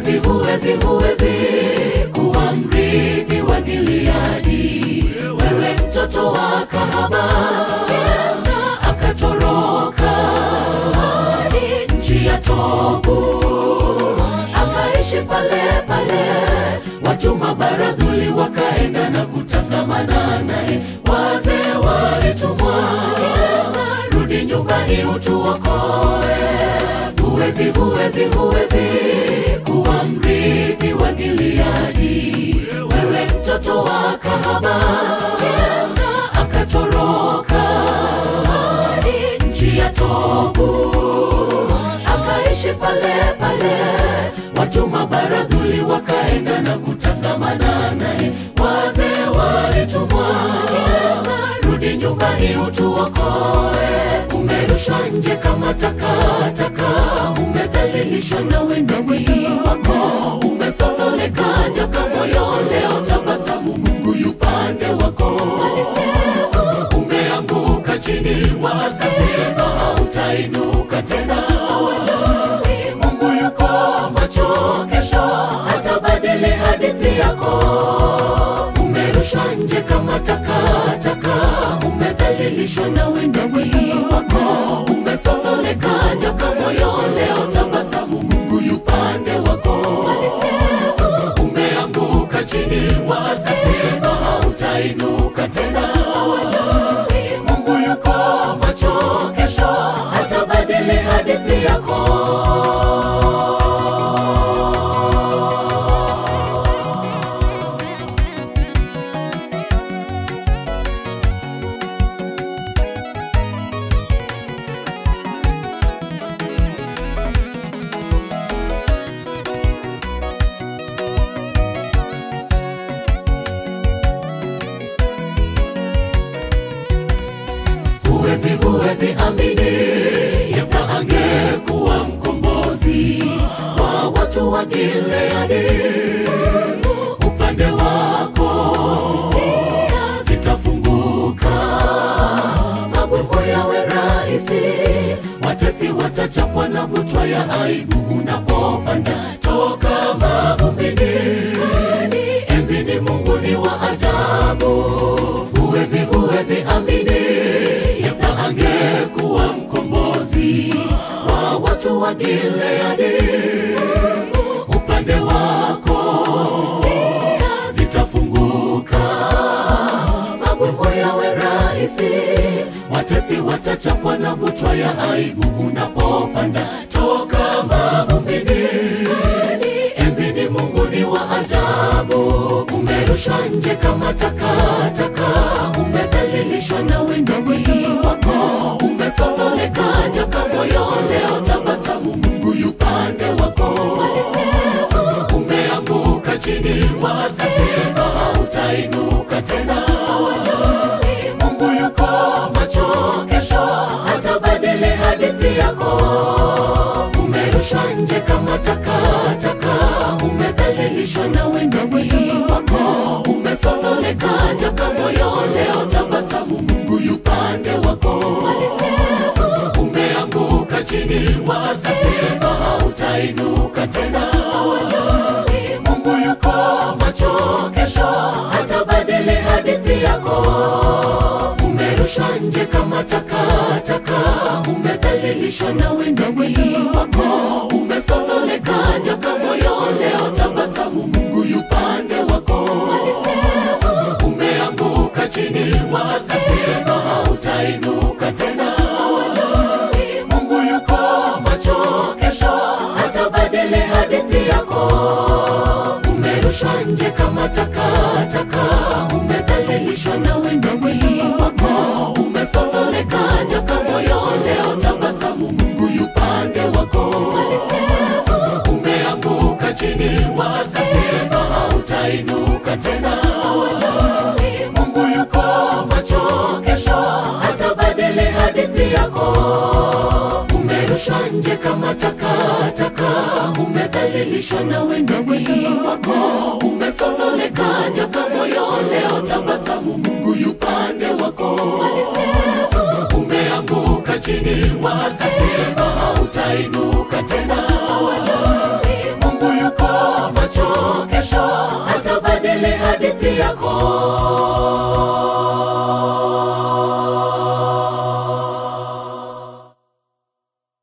huwezi, huwezi, huwezi kuwa mrithi wa Gileadi, wewe mtoto wa kahaba. Yefta akatoroka hadi nchi ya Tobu, akaishi pale pale. Watu mabaradhuli wakaenda na kutangamana naye, wazee walitumwa, Yefta, rudi nyumbani utuokoe. Huwezi, huwezi, huwezi kuwa mrithi wa Gileadi, wewe mtoto wa kahaba. Yefta akatoroka hadi nchi ya Tobu, akaishi pale pale. Watu mabaradhuli wakaenda na kutangamana naye, wazee walitumwa, Yefta, rudi nyumbani utuokoe. Umerushwa nje kama takataka, umedhalilishwa na wendani wako, umesononeka jaka moyo, leo tabasamu, Mungu yupande wako. Alisema umeanguka chini, wasasema hautainuka tena. Hawajui Mungu yuko macho, kesho atabadili hadithi yako. Umerushwa nje kama takataka, umedhalilishwa na wendani wako, umesononeka jaka moyo, leo tabasamu, Mungu yupande wako. Alisema umeanguka chini, wasasema hautainuka tena. Hawajui Mungu yuko macho, kesho atabadili hadithi yako. Huwezi, huwezi amini, Yefta angekuwa mkombozi wa watu wa Gileadi. Upande wako njia zitafunguka, magumu yawe rahisi, watesi watachapwa na butwa ya aibu unapopanda toka mavumbini hadi enzini. Mungu ni wa ajabu, huwezi, huwezi amini Yefta angekuwa mkombozi wa watu wa Gileadi. Upande wako njia zitafunguka, magumu yawe rahisi, watesi watachapwa na butwa ya aibu unapopanda toka mavumbini hadi enzini. Mungu ni wa ajabu, umerushwa nje kama takataka, umedhalilishwa na wendani wako, umesononeka jaka moyo, leo tabasamu, Mungu yupande wako. Alisema umeanguka chini, wasasema hautainuka tena. Hawajui Mungu yuko macho, kesho atabadili hadithi yako. Umerushwa nje kama takataka, umedhalilishwa na wendani wako, umesononeka jaka moyo, leo tabasamu, Mungu yupande wako. Alisema umeanguka chini, wasasema hautainuka tena. Hawajui Mungu yuko macho, kesho atabadili hadithi yako. Umerushwa nje kama takataka, umedhalilishwa na wendani wako, umesononeka jaka moyo, leo tabasamu, Mungu yupande wako. Alisema umeanguka chini, wasasema hautainuka tena. Hawajui Mungu yuko macho, kesho atabadili hadithi yako. Umerushwa nje kama takataka, umedhalilishwa na wendani wako, umesononeka jaka moyo, leo tabasamu, Mungu yupande wako. Alisema umeanguka chini, wasasema hautainuka tena. Hawajui Mungu yuko macho, kesho atabadili hadithi yako. Umerushwa nje kama takataka, umedhalilishwa na wendani wako, umesononeka jaka moyo, leo tabasamu, Mungu yupande wako. Alisema umeanguka chini, wasasema hautainuka tena. Hawajui Mungu yuko kesho